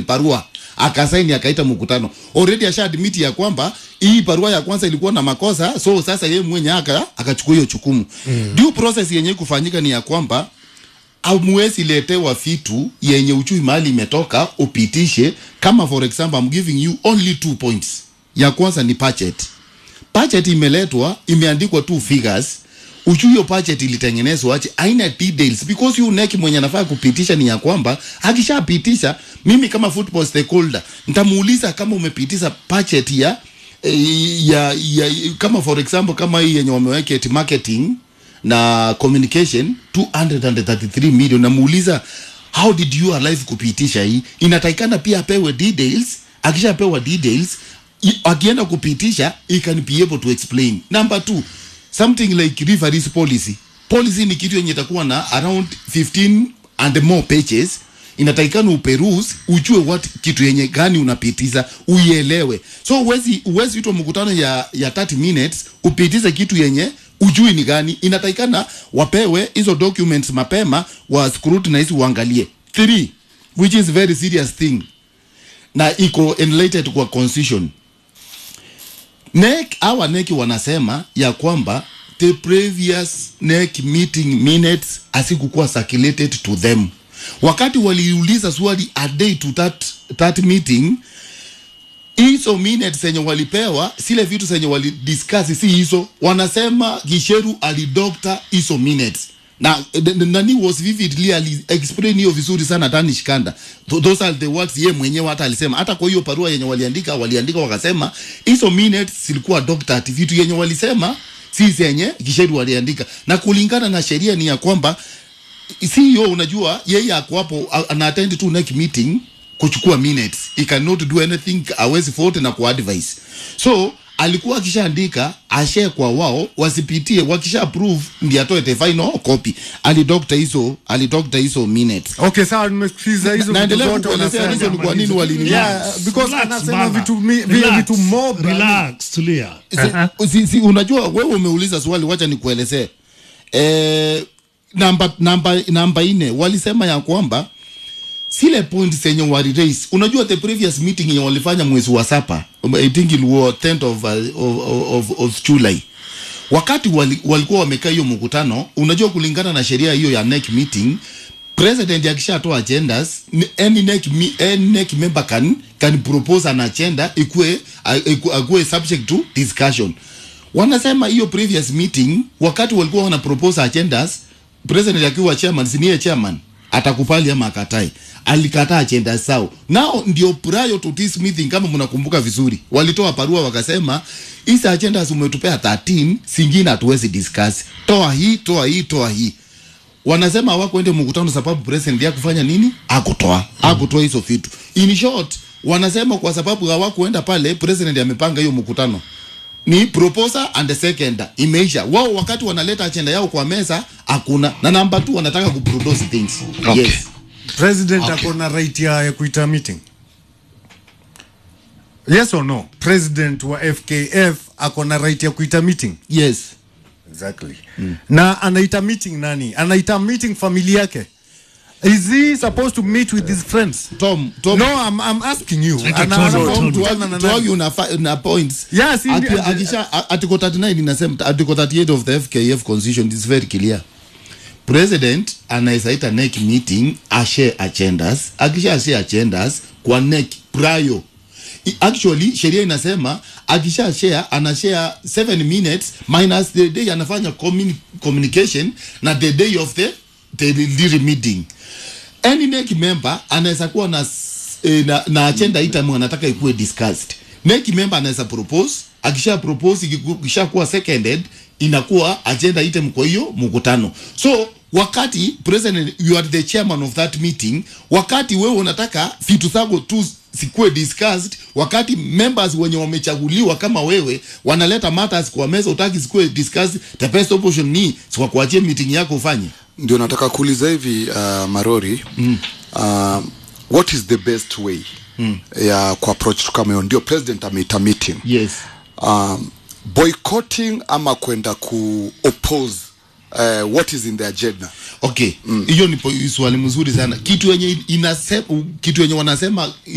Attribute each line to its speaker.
Speaker 1: barua akasaini akaita mkutano already asha admit ya kwamba hii barua ya kwanza ilikuwa na makosa so sasa yeye mwenye aka akachukua hiyo chukumu mm. due process yenye kufanyika ni ya kwamba amwezi letewa vitu yenye uchui mahali imetoka upitishe kama for example I'm giving you only two points ya kwanza ni budget budget imeletwa imeandikwa two figures ujui hiyo budget ilitengenezwa aje aina details because you neki mwenye anafaa kupitisha ni ya kwamba akishapitisha mimi kama football stakeholder nitamuuliza kama umepitisha budget ya eh, ya, ya kama for example kama hii yenye wameweka eti marketing na communication 233 million namuuliza how did you alive kupitisha hii inatakikana pia apewe details akishapewa details i- akienda kupitisha he can be able to explain number two something like referees policy policy ni kitu yenye itakuwa na around 15 and more pages inatakikana uperuse ujue what kitu yenye gani unapitiza uielewe so uwezi uwezi itwa mkutano ya ya 30 minutes upitize kitu yenye ujui ni gani inatakikana wapewe hizo documents mapema wa scrutinize uangalie three which is very serious thing na iko enlightened kwa constitution NEC hawa NEC wanasema ya kwamba the previous NEC meeting minutes asikukuwa circulated to them. Wakati waliuliza swali a day to that, that meeting, hizo minutes zenye walipewa, zile vitu zenye walidiscuss si hizo. Wanasema Gisheru alidokta hizo minutes na n- n- nani was vividly ali explain hiyo vizuri sana Danish Kanda. Th those are the words ye mwenyewe hata alisema. Hata kwa hiyo barua yenye waliandika waliandika wakasema hizo minutes zilikuwa doctored, vitu yenye walisema si zenye Gisheru waliandika, na kulingana na sheria ni ya kwamba CEO unajua yeye ako hapo a- ana attend tu next meeting kuchukua minutes he cannot do anything awezi vote na kuadvise so alikuwa akishaandika ashare kwa wao wasipitie wakisha approve ndi atoe the final copy alidokta hizo alidokta hizo minutes
Speaker 2: Okay, sawa nimesikiza hizo
Speaker 1: Na-
Speaker 2: vitu
Speaker 1: naendelea
Speaker 2: zote
Speaker 1: kukuelezea
Speaker 2: wanasema.
Speaker 1: reason kwa nini walinini
Speaker 2: Yeah, because
Speaker 3: Relax,
Speaker 2: anasema
Speaker 3: bana.
Speaker 2: vitu mi- vile
Speaker 3: Relax.
Speaker 2: vitu mob
Speaker 3: Relax, tulia.
Speaker 1: si, si, si, unajua wewe umeuliza swali wacha nikuelezee e, namba namba namba ine walisema ya kwamba zile point zenye wali raise unajua the previous meeting yenye walifanya mwezi wa sapa i think it was 10th of, uh, of, of, of july wakati wali, walikuwa wamekaa hiyo mkutano unajua kulingana na sheria hiyo ya NEC meeting president akishatoa agendas ni- any NEC, me- any NEC member can, can propose an agenda ikue akuwe subject to discussion wanasema hiyo previous meeting wakati walikuwa wana propose agendas president akiwa chairman siniye chairman atakubali ama akatai alikataa agenda zao nao ndio prior to this meeting kama mnakumbuka vizuri walitoa barua wakasema hizi agendas umetupea 13 singine hatuwezi discuss toa hii toa hii toa hii wanasema hawakuende mkutano sababu president ya kufanya nini akutoa akutoa hizo vitu in short wanasema kwa sababu hawakuenda pale president amepanga hiyo mkutano ni proposer and the second imeisha wao wakati wanaleta agenda yao kwa meza hakuna na namba 2 wanataka kuproduce things
Speaker 4: Okay.
Speaker 1: yes
Speaker 2: president ako na right ya, ya kuita meeting yes or no president wa fkf ako na right ya kuita meeting
Speaker 1: yes
Speaker 2: exactly na anaita meeting nani anaita meeting familia yake is he supposed to meet with his friends
Speaker 1: tom tom
Speaker 2: no i'm, I'm asking you
Speaker 3: Anaitwa
Speaker 2: Ana-
Speaker 3: Tony,
Speaker 2: ana-
Speaker 3: Tony.
Speaker 2: kukutana na nani?
Speaker 1: tuagi una, fa- una points
Speaker 2: Yes,
Speaker 1: Ati-
Speaker 2: indi-
Speaker 1: akisha a- article 39 inasema article 38 of the FKF constitution is very clear president anaweza ita NEC meeting ashare agendas akisha share agendas kwa NEC prior I- actually sheria inasema akisha share ana share 7 minutes minus the day anafanya communi communication na the day of the the the meeting any NEC member anaweza kuwa na, s- eh, na, na agenda item anataka ikuwe discussed. NEC member anaweza propose, akisha propose ikiku- ikishakuwa seconded inakuwa agenda item kwa hiyo mkutano. So wakati president you are the chairman of that meeting, wakati wewe unataka vitu zako tu sikuwe discussed, wakati members wenye wamechaguliwa kama wewe wanaleta matters kwa meza, utaki sikuwe discussed, the best option ni kwa kuachia meeting yako ufanye.
Speaker 4: ndio nataka kuuliza hivi uh, marori mm. uh, what is the best way mm. ya kuapproach tu kama hiyo ndio president ameita meeting
Speaker 1: Yes.
Speaker 4: um, boycotting ama kwenda ku oppose uh, what is in the agenda
Speaker 1: okay hiyo mm. ni po- swali mzuri sana kitu yenye inasema kitu yenye wanasema